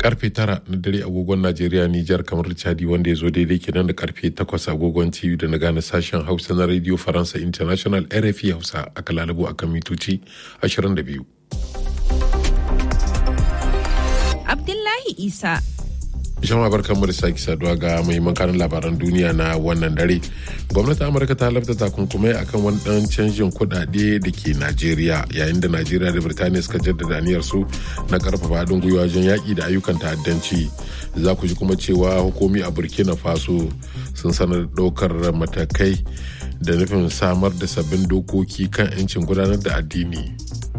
karfe tara na dare agogon najeriya nijar kamar chadi wanda ya zo daidai kenan da karfe takwas agogon tv da na gane sashen hausa na radio faransa international rfi hausa aka lalabo akan mitoci 22 abdullahi isa jama'a barkan mu da sake saduwa ga muhimman kanin labaran duniya na wannan dare gwamnatin amurka ta lafta takunkumai akan wani dan canjin kudade da ke najeriya yayin da najeriya da birtaniya suka jaddada aniyar su na karfafa haɗin gwiwa wajen yaƙi da ayyukan ta'addanci za ku ji kuma cewa hukumi a burkina faso sun sanar ɗaukar matakai da nufin samar da sabbin dokoki kan 'yancin gudanar da addini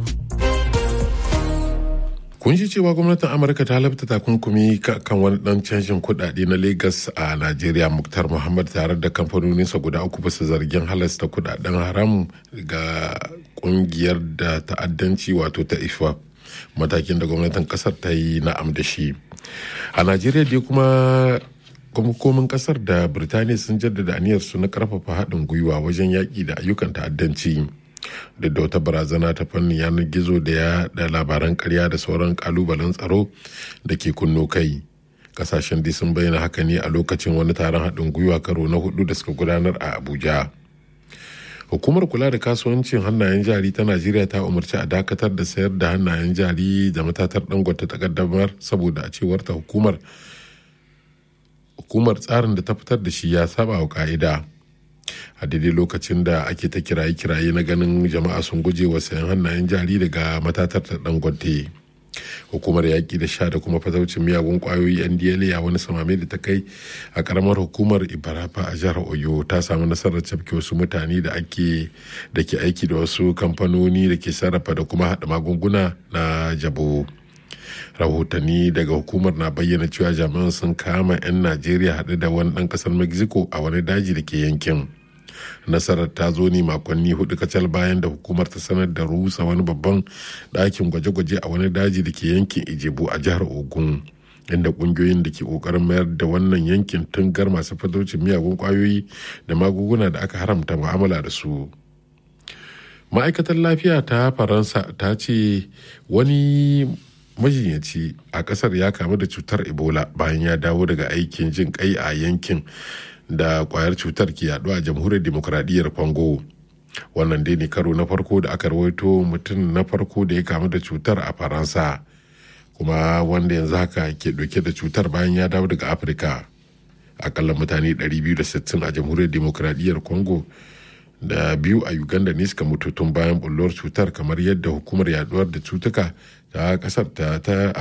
kun ji cewa gwamnatin amurka ta labta takunkumi kan wani dan canjin kudade na lagos a najeriya muktar muhammad tare da kamfanoninsa guda uku bisa zargin halasta kudaden haram ga kungiyar da ta'addanci wato ta ifa matakin da gwamnatin kasar ta yi na'am da shi a najeriya dai kuma hukumomin kasar da birtaniya sun jaddada aniyarsu na karfafa haɗin gwiwa wajen yaƙi da ayyukan ta'addanci duk da wata barazana ta fannin yanar gizo da ya da labaran karya da sauran kalubalen tsaro da ke kunno kai kasashen dai sun bayyana haka ne a lokacin wani taron haɗin gwiwa karo na hudu da suka gudanar a abuja hukumar kula da kasuwancin hannayen jari ta najeriya ta umarci a dakatar da sayar da hannayen jari da matatar dangote ta kaddamar saboda a cewar ta hukumar hukumar tsarin da ta fitar da shi ya saba wa ka'ida a daidai lokacin da ake ta kiraye-kiraye na ganin jama'a sun guje wa sayan hannayen jari daga matatar ta dangote hukumar yaƙi da sha da kuma fataucin miyagun ƙwayoyi ndla a wani samame da ta kai a ƙaramar hukumar ibarafa a jihar oyo ta samu nasarar cafke wasu mutane da ake da ke aiki da wasu kamfanoni da ke sarrafa da kuma haɗa magunguna na jabo rahotanni daga hukumar na bayyana cewa jami'an sun kama 'yan najeriya haɗe da wani ɗan ƙasar mexico a wani daji da ke yankin nasarar ta zo ne makonni hudu kacal bayan da hukumar ta sanar da rusa wani babban ɗakin gwaje-gwaje a wani daji da ke yankin ijebu a jihar ogun inda ƙungiyoyin da ke ƙoƙarin mayar da wannan yankin tungar masu fatocin miyagun ƙwayoyi da magunguna da aka haramta mu'amala da su ma'aikatar lafiya ta faransa ta ce wani majinyaci a kasar ya kamu da cutar ebola bayan ya dawo daga aikin jin kai a yankin da kwayar cutar ke yaduwa a jamhuriyar demokuraɗiyyar congo wannan dai ne karo na farko da aka rawaito mutum na farko da ya kamu da cutar a faransa kuma wanda yanzu haka ke ɗauke da cutar bayan ya dawo daga afirka akalla mutane 260 a jamhuriyar demokuraɗiyyar congo da biyu a uganda ne suka mutu tun bayan bullar cutar kamar yadda hukumar yaduwar da cutuka ta kasar ta